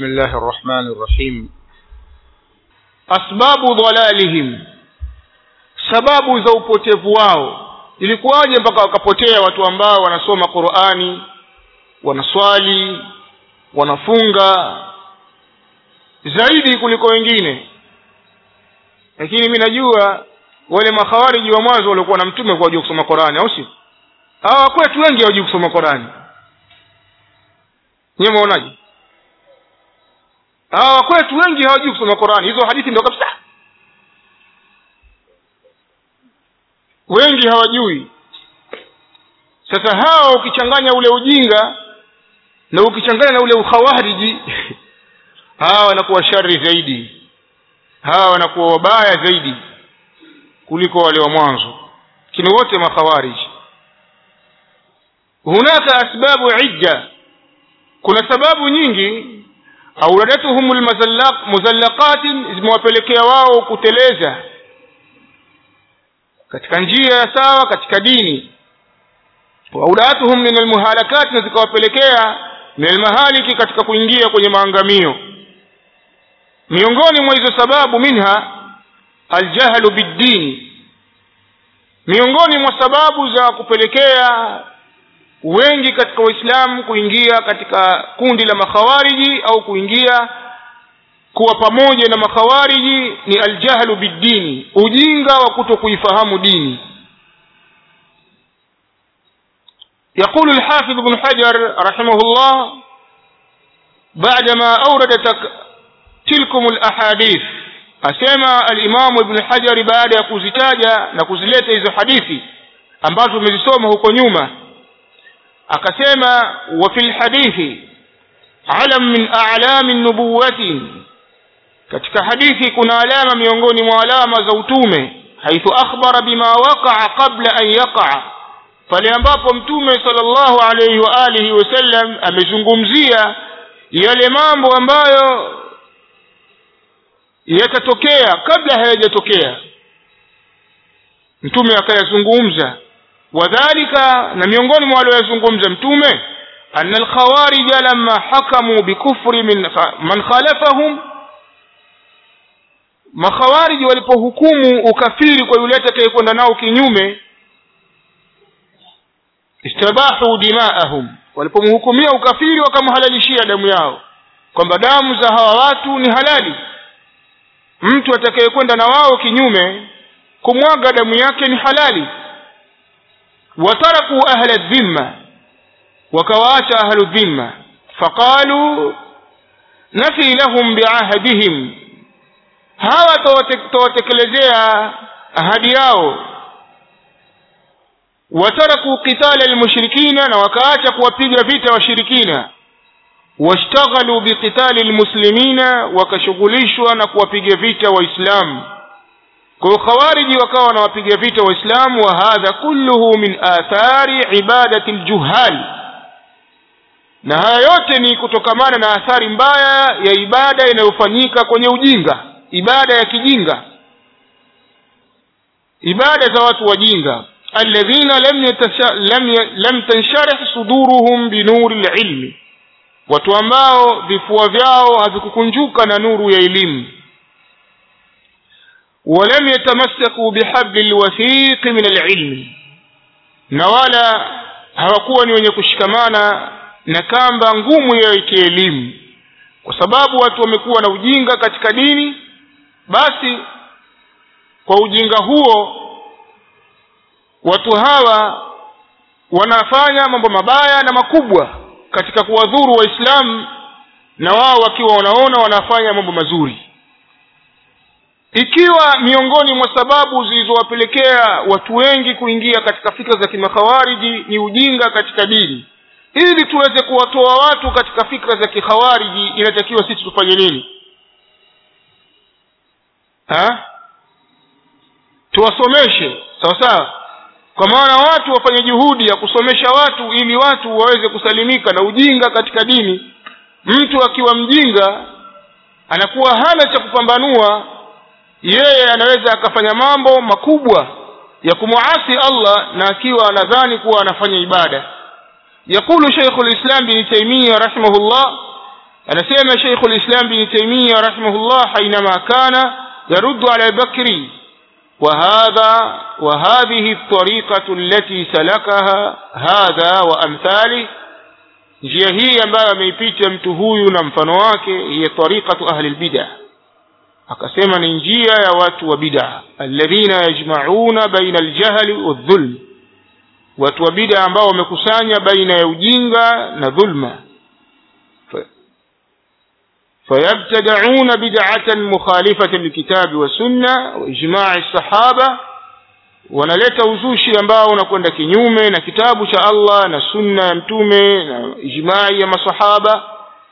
بسم الله الرحمن الرحيم أسباب ضلالهم sababu za upotevu wao ilikuwaje mpaka wakapotea watu ambao wanasoma qurani wanaswali wanafunga zaidi kuliko wengine lakini mi najua wale makhawariji wa mwanzo waliokuwa na mtume kwa wajua kusoma qurani au si hawa kwetu wengi hawajui kusoma qurani nyewe maonaje hawa kwetu wengi hawajui kusoma qurani hizo hadithi ndio kabisa wengi hawajui sasa hawa ukichanganya ule ujinga na ukichanganya na ule ukhawariji hawa wanakuwa shari zaidi hawa wanakuwa wabaya zaidi kuliko wale wa mwanzo lakini wote makhawariji hunaka asbabu idda kuna sababu nyingi auradatuhum muzallaqatin zimewapelekea wao kuteleza katika njia ya sawa katika dini waudatuhum min almuhalakat na zikawapelekea min almahaliki katika kuingia kwenye maangamio miongoni mwa hizo sababu minha aljahlu biddini miongoni mwa sababu za kupelekea wengi katika waislamu kuingia katika kundi la makhawariji au kuingia kuwa pamoja na makhawariji ni aljahlu biddini ujinga wa kuto kuifahamu dini يقول الحافظ بن حجر رحمه الله بعدما أورد تلكم الأحاديث أسمى الإمام ابن حجر بعد يكوزتاجا نكوزلeta hizo hadithi ambazo tumezisoma huko nyuma akasema wa fil hadithi alam min a'lami nubuwati katika hadithi kuna alama miongoni mwa alama za utume haithu akhbara bima waqa'a qabla an yaqa'a pale ambapo mtume sallallahu alayhi wa alihi wasallam amezungumzia yale mambo ambayo yatatokea kabla hayajatokea mtume akayazungumza wadhalika na miongoni mwa walioyazungumza mtume anna alkhawarija lamma hakamu bikufri min man khalafahum makhawariji walipohukumu ukafiri kwa yule atakayekwenda nao kinyume istabahu dimaahum walipomhukumia ukafiri wakamhalalishia damu yao kwamba damu za hawa watu ni halali mtu atakayekwenda na wao kinyume kumwaga damu yake ni halali wataraku ahla dhimma wakawaacha ahlu dhimma faqalu nafi lahum biahdihim hawa tawatekelezea ahadi yao wataraku qitala almushrikina na wakaacha kuwapiga vita washirikina washtaghalu biqitali almuslimina wakashughulishwa na kuwapiga vita waislamu kwa hiyo khawariji wakawa wanawapiga vita waislamu wa hadha kulluhu min athari ibadati aljuhal na haya yote ni kutokamana na athari mbaya ya ibada inayofanyika kwenye ujinga ibada ya kijinga ibada za watu wajinga alladhina lam yatasha, lam, lam tansharih suduruhum binuri lilmi watu ambao vifua vyao havikukunjuka na nuru ya elimu ولم يتمسكوا بحبل الوثيق من العلم na wala hawakuwa ni wenye kushikamana na kamba ngumu ya kielimu kwa sababu watu wamekuwa na ujinga katika dini basi kwa ujinga huo watu hawa wanafanya mambo mabaya na makubwa katika kuwadhuru waislamu na wao wakiwa wanaona wanafanya mambo mazuri ikiwa miongoni mwa sababu zilizowapelekea watu wengi kuingia katika fikra za kimakhawariji ni ujinga katika dini ili tuweze kuwatoa watu katika fikra za kikhawariji inatakiwa sisi tufanye nini ha? tuwasomeshe sawa sawa kwa maana watu wafanye juhudi ya kusomesha watu ili watu waweze kusalimika na ujinga katika dini mtu akiwa mjinga anakuwa hana cha kupambanua yeye anaweza akafanya mambo makubwa ya kumuasi allah na akiwa anadhani kuwa anafanya ibada يقول شيخ الإسلام بن تيمية رحمه الله anasema sheikhu lislam bni taimia rahimahullah hainama kana yaruddu ala bakri وهذا وهذه الطريقة التي سلكها هذا وأمثاله njia hii ambayo ameipita mtu huyu na mfano wake hiya tariqatu ahli lbida akasema ni njia ya watu wa bida alladhina yajmauna baina aljahli waldhulm watu wa bida ambao wamekusanya baina ya ujinga na dhulma فيبتدعون بدعة مخالفة للكتاب والسنة وإجماع الصحابة wanaleta uzushi ambao unakwenda kinyume na kitabu cha allah na sunna ya mtume na ijmai ya masahaba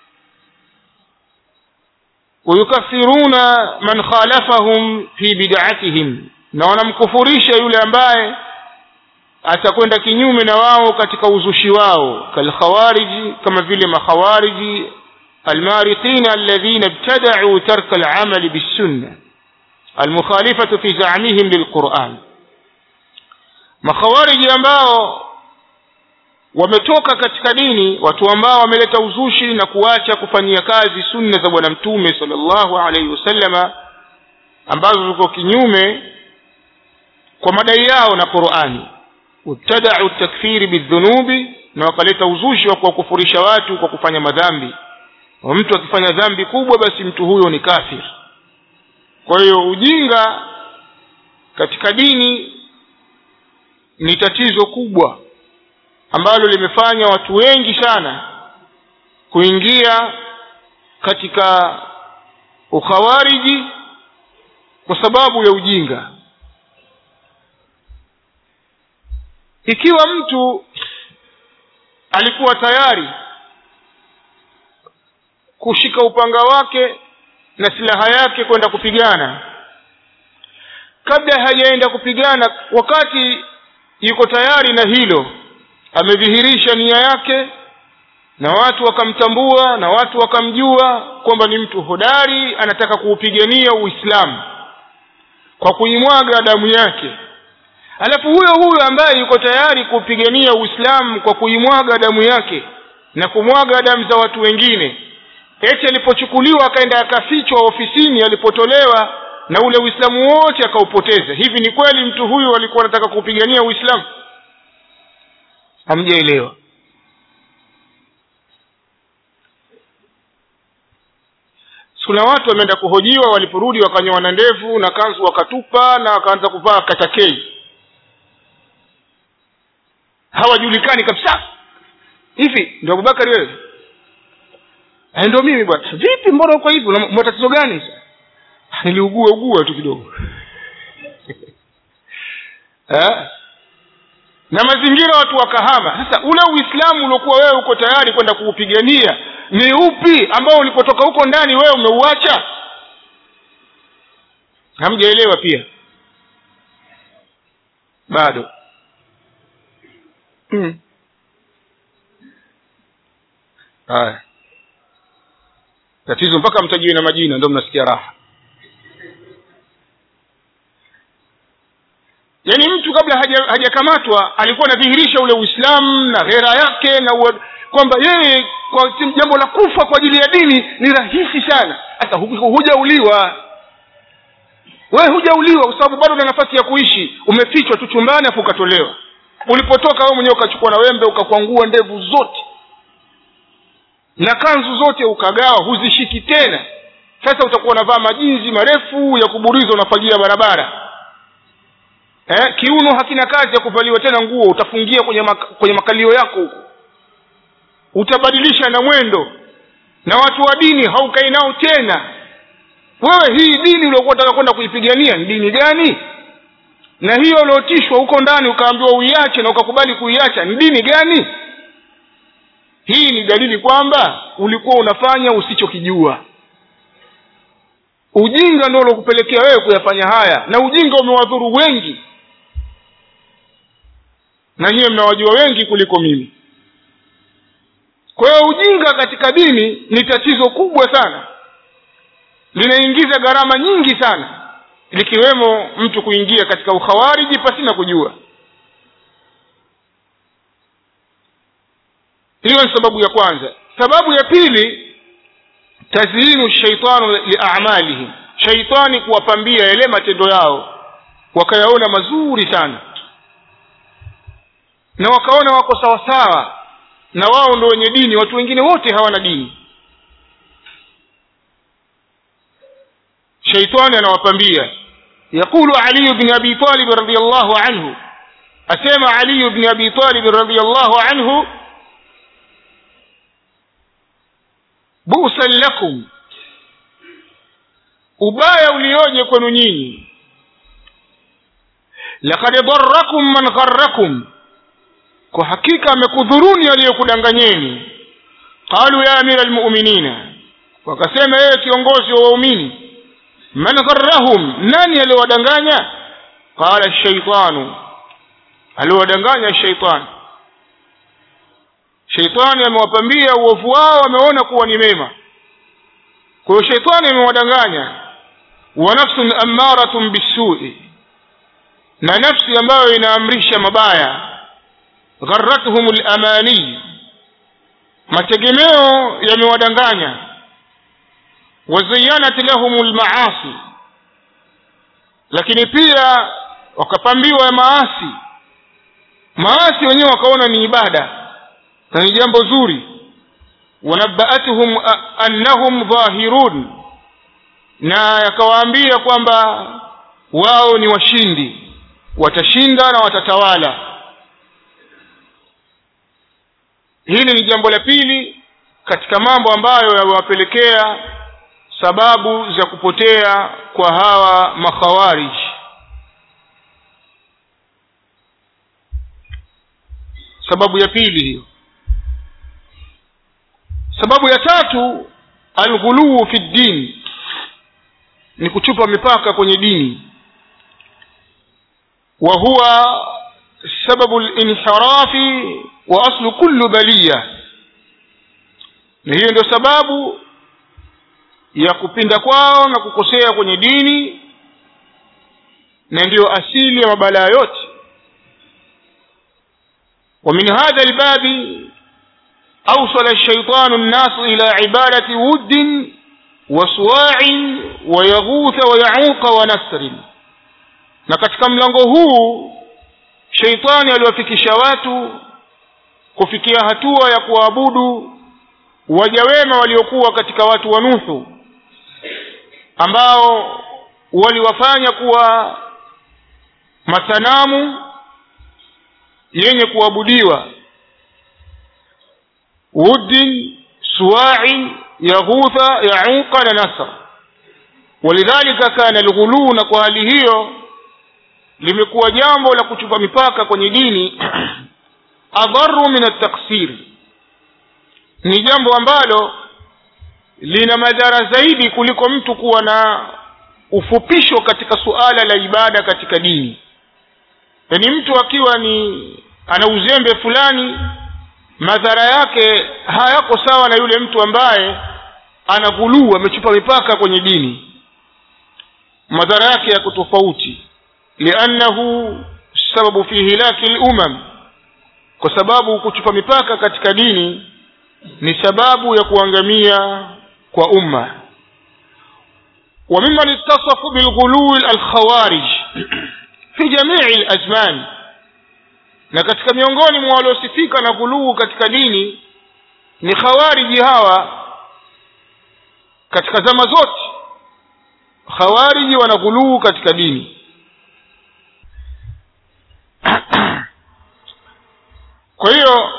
wayukafiruna man khalafahum fi bidatihim na wanamkufurisha yule ambaye atakwenda kinyume na wao katika uzushi wao kalkhawariji kama vile makhawariji المارقين الذين ابتدعوا ترك العمل بالسنة المخالفة في زعمهم للقرآن makhawariji ambao wametoka katika dini watu ambao wameleta uzushi na kuacha kufanyia kazi sunna za bwana mtume salllahu alaihi wasallama ambazo ziko kinyume kwa madai yao na qurani wabtadau takfiri bildhunubi na wakaleta uzushi wa kuwakufurisha watu kwa kufanya madhambi wa mtu akifanya dhambi kubwa basi mtu huyo ni kafir kwa hiyo ujinga katika dini ni tatizo kubwa ambalo limefanya watu wengi sana kuingia katika ukhawariji kwa sababu ya ujinga ikiwa mtu alikuwa tayari kushika upanga wake na silaha yake kwenda kupigana kabla hajaenda kupigana wakati yuko tayari na hilo amedhihirisha nia yake na watu wakamtambua na watu wakamjua kwamba ni mtu hodari anataka kuupigania uislamu kwa kuimwaga damu yake alafu huyo huyo ambaye yuko tayari kuupigania uislamu kwa kuimwaga damu yake na kumwaga damu za watu wengine eti alipochukuliwa akaenda akafichwa ofisini alipotolewa na ule uislamu wote akaupoteza hivi ni kweli mtu huyu alikuwa anataka kuupigania uislamu hamjaelewa kuna watu wameenda kuhojiwa waliporudi wakanyoa na ndevu na kanzu wakatupa na wakaanza kuvaa katakei hawajulikani kabisa hivi ndio abubakari wewe ndio mimi bwana vipi mbona uko hivi una matatizo gani niliugua ugua tu kidogo eh? na mazingira watu wakahama sasa ule uislamu uliokuwa wewe uko tayari kwenda kuupigania ni upi ambao ulipotoka huko ndani wewe umeuacha hamjaelewa pia bado hmm. haya tatizo mpaka mtajiwe na majina ndio mnasikia raha yaani mtu kabla hajakamatwa haja alikuwa anadhihirisha ule uislamu na ghera yake na kwamba yeye kwa jambo la kufa kwa ajili ya dini ni rahisi sana sasa hujauliwa wewe hujauliwa kwa sababu bado una nafasi ya kuishi umefichwa tu chumbani afu ukatolewa ulipotoka wewe mwenyewe ukachukua na wembe ukakwangua ndevu zote na kanzu zote ukagawa huzishiki tena sasa utakuwa unavaa majinzi marefu ya kuburiza unafagia barabara eh, kiuno hakina kazi ya kuvaliwa tena nguo utafungia kwenye, mak kwenye makalio yako huko utabadilisha na mwendo na watu wa dini haukai nao tena wewe hii dini uliokuwa unataka kwenda kuipigania ni dini gani na hiyo uliotishwa huko ndani ukaambiwa uiache na ukakubali kuiacha ni dini gani hii ni dalili kwamba ulikuwa unafanya usichokijua ujinga ndio uliokupelekea wewe kuyafanya haya na ujinga umewadhuru wengi na nyiwe mnawajua wengi kuliko mimi kwa hiyo ujinga katika dini ni tatizo kubwa sana linaingiza gharama nyingi sana likiwemo mtu kuingia katika ukhawariji pasina kujua hiyo ni sababu ya kwanza sababu ya pili tazyinu shaitanu liamalihim shaitani kuwapambia yale matendo yao wakayaona mazuri sana na wakaona wako sawasawa na wao ndo wenye dini watu wengine wote hawana dini shaitani anawapambia yaqulu ali bni abi talib radiallahu anhu asema ali bni abi talib radiallahu anhu busan lakum ubaya ulioje kwenu nyinyi lakad darakum man gharakum kwa hakika amekudhuruni aliyokudanganyeni qalu ya amira almu'minina wakasema yeye kiongozi wa waumini man gharrahum nani aliwadanganya qala shaitanu aliwadanganya shaitani shaitani amewapambia uovu wao ameona kuwa ni mema kwa hiyo shaitani amewadanganya wa nafsun ammaratun bisui na nafsi ambayo inaamrisha mabaya gharratuhum lamani mategemeo yamewadanganya wazayanat lahum lmaasi lakini pia wakapambiwa maasi maasi wenyewe wakaona ni ibada na ni jambo zuri wanabaatuhum annahum dhahirun na yakawaambia kwamba wao ni washindi watashinda na watatawala hili ni jambo la pili katika mambo ambayo yawapelekea sababu za kupotea kwa hawa makhawarij sababu ya pili hiyo sababu ya tatu alghuluu fi ddin ni kuchupa mipaka kwenye dini wa huwa sababu linhirafi wa aslu kullu baliya na hiyo ndio sababu ya kupinda kwao na kukosea kwenye dini na ndiyo asili ya mabalaa yote ومن هذا الباب أوصل الشيطان الناس إلى عبادة ود وصواع ويغوث ويعوق ونسر na katika mlango huu sheitani aliwafikisha watu kufikia hatua ya kuabudu waja wema waliokuwa katika watu wa nuhu ambao waliwafanya kuwa masanamu yenye kuabudiwa wuddin suwain yaghutha yauqa na nasra walidhalika kana alghuluu na kwa hali hiyo limekuwa jambo la kuchupa mipaka kwenye dini adharu min ataksir ni jambo ambalo lina madhara zaidi kuliko mtu kuwa na ufupisho katika suala la ibada katika dini yaani mtu akiwa ni ana uzembe fulani madhara yake hayako sawa na yule mtu ambaye ana ghuluu amechupa mipaka kwenye dini madhara yake yako tofauti liannahu sababu fi hilaki lumam kwa sababu kuchupa mipaka katika dini ni sababu ya kuangamia kwa umma وممن اتصفوا بالغلو الخوارج في جميع الازمان na katika miongoni mwa waliosifika na ghuluu katika dini ni khawariji hawa katika zama zote khawariji wana ghuluu katika dini kwa hiyo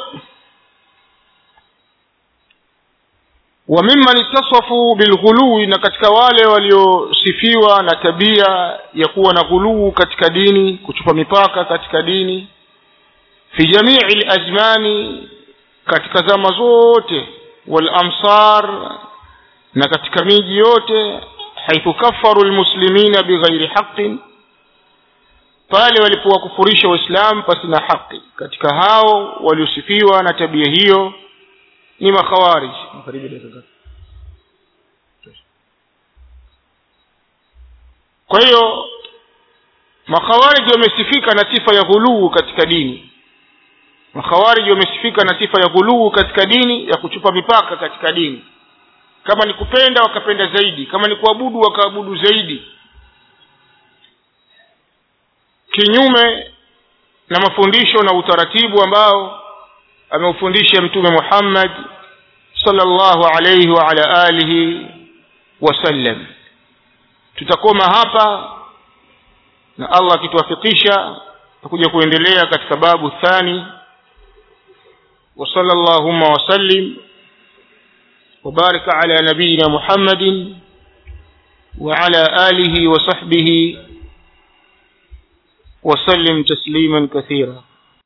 wa mimman ittasafu bilghului na katika wale waliosifiwa na tabia ya kuwa na ghuluu katika dini kuchupa mipaka katika dini fi jamii lazmani katika zama zote walamsar na katika miji yote haithu kafaru lmuslimina bighairi haqin pale walipowakufurisha waislamu pasi na haki katika hao waliosifiwa na tabia hiyo ni makhawarij kwa hiyo makhawarij wamesifika na sifa ya ghuluu katika dini makhawarij wamesifika na sifa ya ghuluu katika dini ya kuchupa mipaka katika dini kama ni kupenda wakapenda zaidi kama ni kuabudu wakaabudu zaidi kinyume na mafundisho na utaratibu ambao ameufundisha mtume Muhammad sallallahu alayhi wa ala alihi wasallam tutakoma hapa na Allah akituwafikisha tutakuja kuendelea katika babu thani wa sallallahu wa sallim وبارك على نبينا محمد وعلى آله وصحبه وسلم تسليما كثيرا